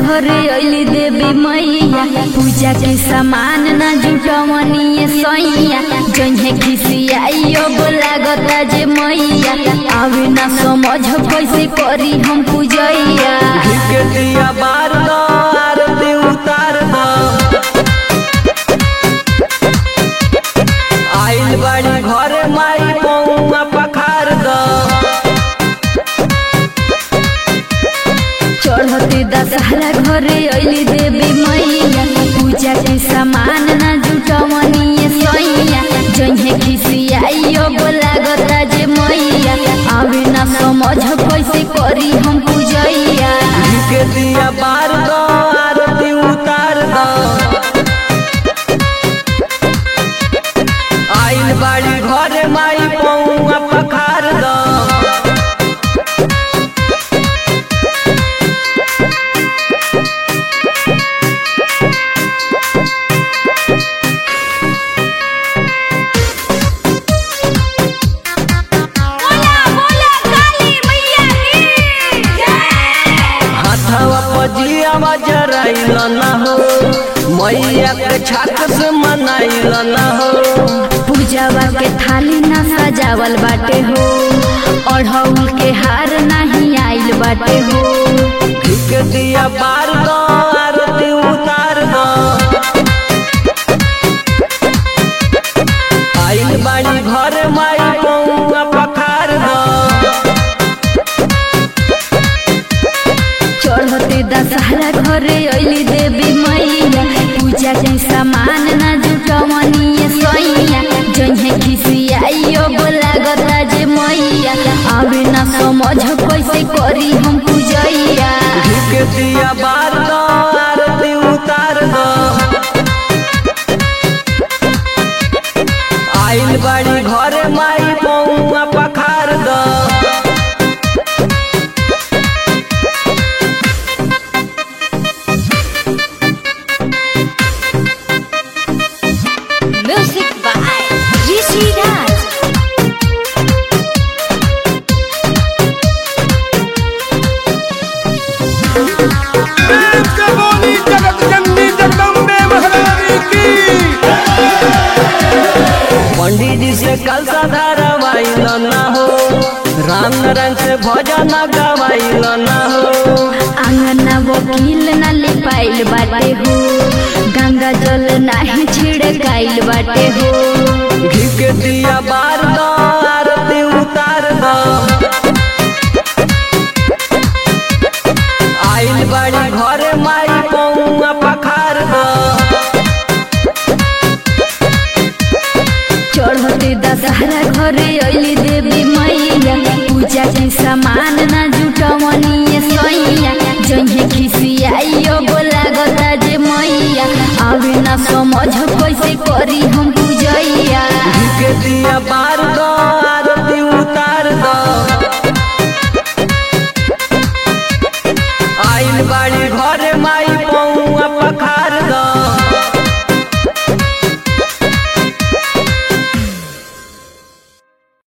घरे अली देवी मैया पूजा के सामान ना जुटवनी सैया जहे खिसियाइयो लागता जे मैया आवे ना समझ कैसे करी हम पूजैया के दिया बार दो आरती उतार दो आइल बाड़ी घरे माई पौआ पखार दो चढ़ते दशहरा घरे अली देवी मैया पूजा के सामान ना जुटवनी सैया जहे खिसियाइयो लागता जे मैया आवे ना समझ कैसे करी हम पूजैया के दिया बार दो आरती उतार दो आइल बाड़ी घरे माई पौआ पखार दो बोला बोला काली मैया की जय हाथवा पजिया जराइल न हो मैया के छाक से मनाइल न हो पूजावा के थाली ना सजावल बाटे हो अढ़ौल के हार नहीं आइल बाटे हो के दिया बार दो आरती उतार दो आइल बाड़ी घर माई पौआ पखार दो चढ़ते दशहरा घरे अली देवी मैया पूजा के सामान ना जुटवनी सैया जहे खिसियाइयो लागता जे मैया आवे ना समझ कैसे करी हम पूजैया के दिया बार दो आरती उतार दो आइल बाड़ी घर माई पौआ पखार दो म्यूजिक बाय ऋषि राज के बोली जगत जननी जगदम्बे महारानी की पंडित जी से कल धारावाइल न हो राम नारायण से भजन गवाइल न हो आंगना वकील ना लिपाइल बाटे हो गंगा जल नाही छिड़काइल बाटे हो घी के दिया बार दो आरती उतार दो आइल बाड़ी घरे माई पौआ पखार दो चढ़ते दशहरा घरे अली देवी मैया पूजा के सामान ना जुटवनी सैया जहे खिसियाइयो लागता जे मैया आवे ना समझ कैसे करी हम पूजैया घी के दिया बार